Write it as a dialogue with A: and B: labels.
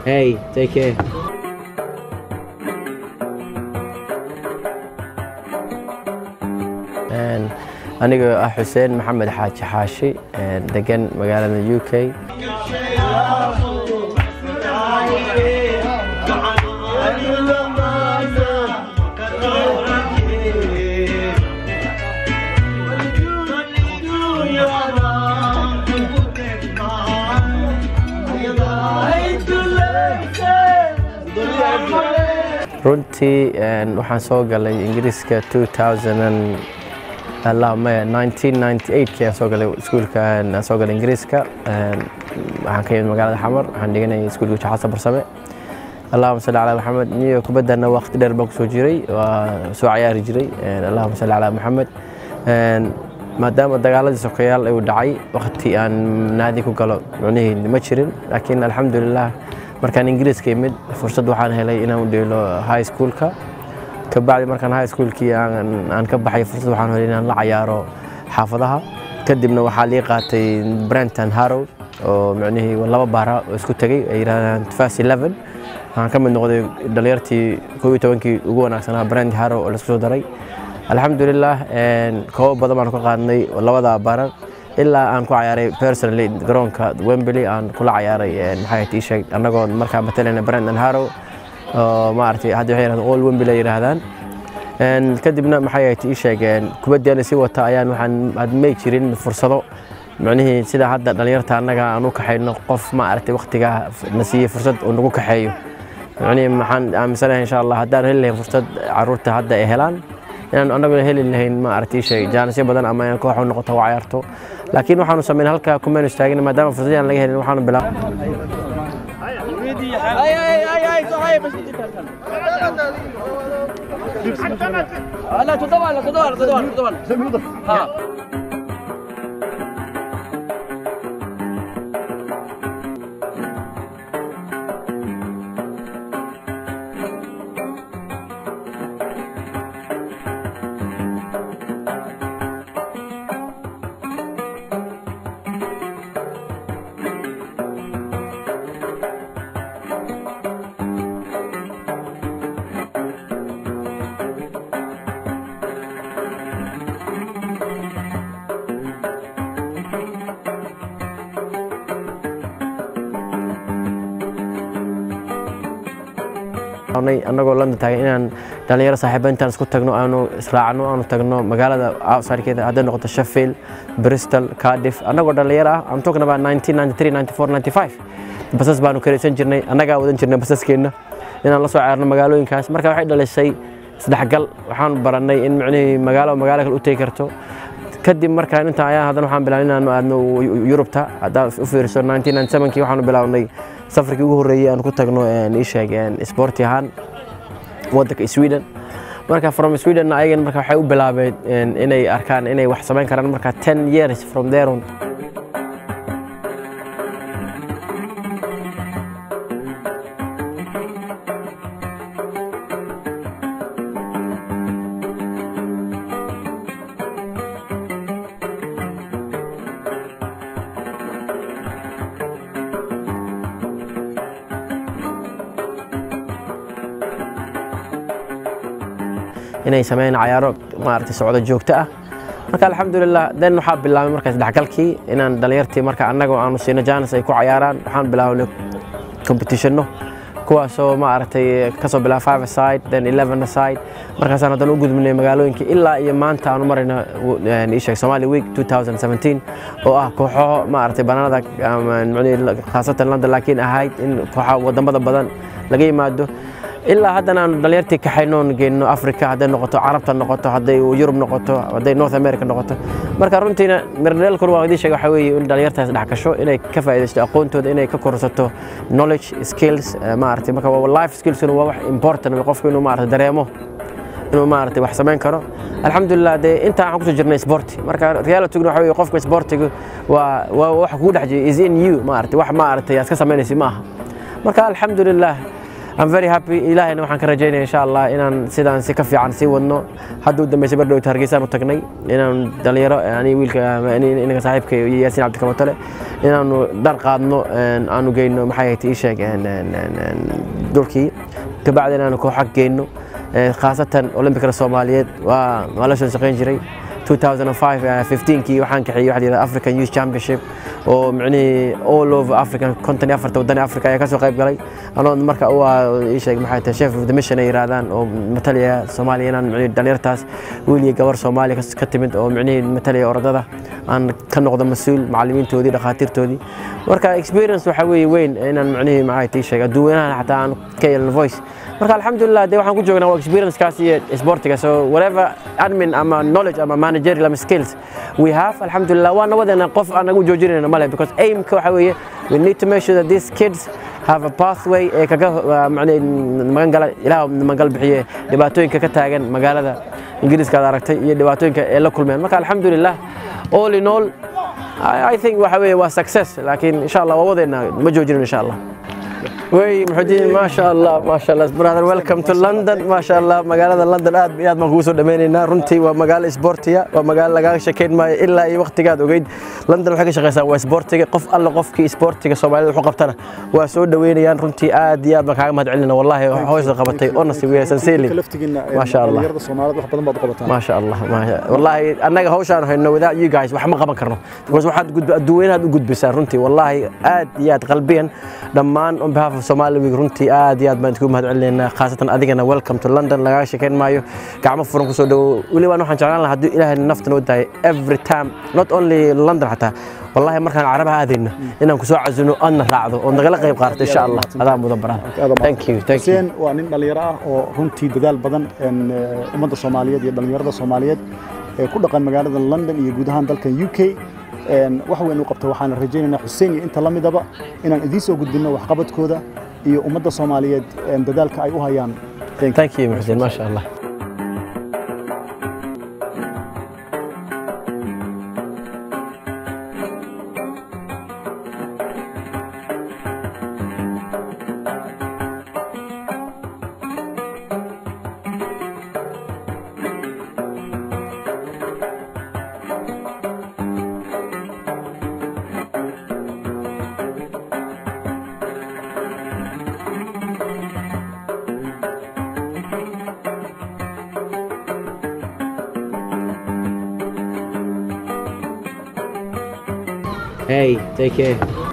A: Hey, take care.
B: aniga ah xuseen maxamed xaaji xaashi degan magaalada u k runtii waxaan soo galay ingiriiska 2000 maya 1998 soo galay iskuulka aan soo galay ingiriiska waxaan ka yimid magaalada xamar waxaan dhiganayay iskuulka jaxasa barsame allahuma salli calaa maxamed niyo kubaddana waqti dheer baan kusoo jiray waa soo cayaari jiray allahuma salli calaa maxamed maadaama dagaaladii sokeyaal uu dhacay waqti aan naadi ku galo micnihii ma jirin laakiin alxamdulilah markaan ingiriiska imid fursad waxaan helay inaan u dheelo high schoolka kabacdi markaan high schoolkii aan ka baxay fursad waxaan helay inaan la cayaaro xaafadaha kadibna waxaa lii qaatay brenton harrow oo micnihii laba baara oo isku tegay ay yidhahdaan fast eleven waxaan ka mid noqday dhalinyartii koob iyo tobankii ugu wanaagsanaa brent harrow oo laisku soo daray alxamdulilah koobo badan baan ka qaadnay labada barar ilaa aan ku cayaaray personally garoonka wembley aan kula cayaaray maxay tii sheeg annagoo markaa matalayna brenton harrow oo maaragtay hadda waxay yidhahdaan all wembley ay yidhaahdaan kadibna maxay ahayd ii sheegeen kubaddeena sii wata ayaan waxaan hadmay jirin fursado micnihii sida hadda dhalinyarta annaga aan u kaxayno qof maaragtay waqtigaa na siiyey fursad uu nagu kaxeeyo micnihii maxaan aaminsanahay insha allah haddaan heli lahayn fursad carruurta hadda ay helaan inaan annaguna heli lahayn maaragtay ii sheeg jaanisyo badan ama inaan koox u noqoto waa cayaarto laakiin waxaanu samayn halkaa kumaynu istaagin maadaama fursadii aan laga helin waxaanu bilaab
C: لا تدور تدور تدور تدور ها
B: annagoo london taagay inaan dhalinyaro saaxiiba intaan isku tagno aanu israacno aanu tagno magaalada outsidekeeda hadday noqoto sheffield bristol cardiff annagoo dhalinyaro ah I'm talking about 1993 94 95 basas baanu karaysan jirnay annagaa wadan jirnay basaskeenna inaan la soo caarno magaalooyinkaas marka waxay dhalisay isdhexgal waxaan barannay in micnihii magaalo magaalo kale u tegi karto kadib markaan intaan ayaa haddana waxaan bilaabnay inaanu aadno yurubta haddaa u fiiriso 1997kii waxaanu bilaabnay safarkii ugu horreeyey aan ku tagno ii sheeg sporti ahaan waddanka sweden marka from sweden ayagan marka waxay u bilaabeen inay arkaan inay wax samayn karaan marka 10 years from there on inay sameeyaan cayaaro maaragtay socdo joogto ah marka alxamdulilah den waxaa bilaabay markaas dhexgalkii inaan dhalinyartii marka annagoo aanu siino jaanis ay ku cayaaraan waxaan bilaabnay competitionno kuwaasoo maaragtay kasoo bilaaba five aside then eleven aside markaasaan haddana u gudbinay magaalooyinka ilaa iyo maanta aanu marayna ii sheeg somali week 2017 oo ah kooxo maaragtay banaanada khaasatan london laakiin ahayd in kooxa wadamada badan laga yimaado ilaa haddana aanu dhalinyartii kaxaynoon geyno africa hadday noqoto carabta noqoto hadday yurub noqoto hadday north america noqoto marka runtiina mirdheelkuna waa idin sheega waxaa weeye in dhalinyartaas dhex gasho inay ka faa'iidaysto aqoontooda inay ka korsato knowledge skills maaragtay marka life skillsuna waa wax important qofku inuu maaragtay dareemo inuu maaragtay wax samayn karo alxamdulilah dee intaa waxaan kusoo jirnay sporti marka realityguna waxa weeye qofka sportiga waa waa wax kugu dhex jira is in you maaragtay wax maaragtay aad ka samaynaysi ma aha marka alxamdulilah I'm very happy ilaahayna waxaan ka rajaynaya insha allah inaan sidaan si ka fiican sii wadno hadda u dambeysay bardhowta hargeysaan u tagnay inaan dhalinyaro ani wiilka inaga saaxiibka iyo yaasiin cabdikamatole inaanu dhar qaadno aanu geyno maxay ahayd ii sheeg dhulkii kabacdi inaanu kooxag geyno khaasatan olimbikada soomaaliyeed waa waa la soo shaqayn jiray 2015kii waxaan kaxeeyey waxa la African Youth Championship oo micnihii all over African konton iyo afarta waddan Afrika ayaa ka soo qayb galay anoo marka u ah ii sheeg maxay tahay chef of the mission ay yiraahdaan oo matalaya Soomaaliya inaan micnihii dhalinyartaas wiil iyo gabar Soomaali ka timid oo micnihii matalaya orodada aan ka noqdo mas-uul macallimiintoodii dhakhaatiirtoodii marka experience waxa weeye weyn inaan micnihii maxay tahay sheeg adduunyanahan xataa aan ka yeelan voice marka alxamdulilah dee waxaan ku joognaa waa experiencekaas iyo sportiga so whatever admin ama knowledge ama managerial ama skills we have alxamdulilah waa nabadeena qof aan nagu joojinayna male because aimka waxa weeye we need to make sure that these kids have a pathway ee kaga magan gala ilaah magal bixiye dhibaatooyinka ka taagan magaalada ingiriiska aad aragtay iyo dhibaatooyinka ee la kulmeen marka alxamdulilah all in all I think waxa weeye waa success laakiin insha allah waa wadeena ma joojinin insha allah wey muxudiin maasha allah maasha allah brother welcome to london maasha allah magaalada london aad iyo aad baan kugu soo dhameynaynaa runtii waa magaalo isboortiya waa magaalo lagaaga shekeyn maayo ilaa iyo waqtigaad ogeyd london waxay ka shaqeysaa waa isboortiga qof alla qofkii isboortiga soomaalida wuxuu qabtana waa soo dhaweynayaan runtii aad iyo aad baan kaaga mahad celinaa wallahi hawsha qabatay honestly we are sincerely maasha allah maasha allah wallahi annaga hawshaan hayno without you guys wax ma qaban karno because waxaad adduunyanaad u gudbisaan runtii wallahi aad iyo aad qalbiyan dhammaan on behalf of Somali Week runtii aad iyo aad baan isku mahad celinaynaa khaasatan adigana welcome to London lagaaga sheekayn maayo gacmo furan kusoo dhawo weliba waxaan jeclaan lahaa hadduu ilaahay nafta noo dahay every time not only London xataa wallahi markaan carabaha aadayno inaan kusoo casuno adna raacdo oo nagala qayb qaadato insha allah adaa mudan baraan thank you thank you
A: xuseen waa nin dhalinyaro ah oo runtii dadaal badan ummadda soomaaliyeed iyo dhalinyarada soomaaliyeed ee ku dhaqan magaalada london iyo guud ahaan dalkan u k wax weyn u qabta waxaan rajaynaynaa xuseen iyo inta la midaba inaan idiin soo gudbinno waxqabadkooda iyo ummadda soomaaliyeed dadaalka ay u hayaan
B: thank you muxudiin maasha allah Hey, take care.